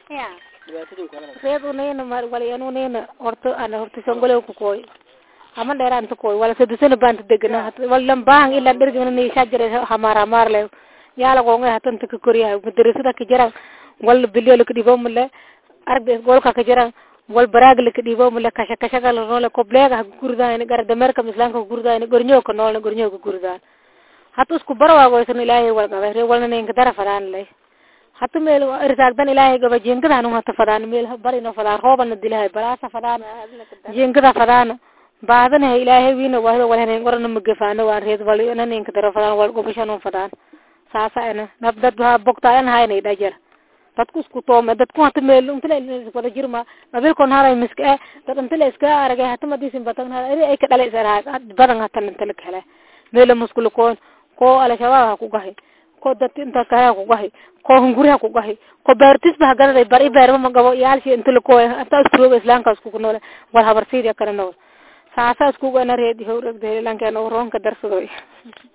ya dhibaatadii kala reed unayna mar wala yan unayna horta ana horta songole ku koy ama dheeraan ta koy wala sadisana baan ta degana wala baan ila dhergana ni shajare hamar hamar le yala gonga hatan ta koriya madrasada ka jara wala bilyo ka dhibo male arbe golka ka jara wal baraag la ka dhibo male kasha kasha kala nole koblega gurdaan gar damerka mislanka gurdaan gornyo ka nole gornyo ka gurdaan hata isku barwaago isan ilaahay wal gabe re walna ninka dara fadaan le hata meel irsaagdan ilaahay gaba jingada anu hata fadaan meel barino fadaan roobana dilahay balaasa fadaan jingada fadaan baadana ilaahay wiina wahdo wal hanen warana magafaano waan reed wal ina ninka dara fadaan wal gobashanu fadaan saasa ana nab dad ha bogtaayan haynay dhajar dadku isku toome dadku hata meel intala wada jirma qabilkon haray miska dad intala iska aragay hata madisin batan ay ka dhalay saraha badan hata intala kale meel muskul koon ko al-shabaab ha ku gahay ko dadka inta kale ha ku gahay ko hunguri ha ku gahay ko beertis ba gadaday bari beerma ma gabo yaalshi inta la kooy anta isku islaamka isku ku noole wal habar siida kana nool saasa isku gana reedi howrad lankeena roonka darsadoy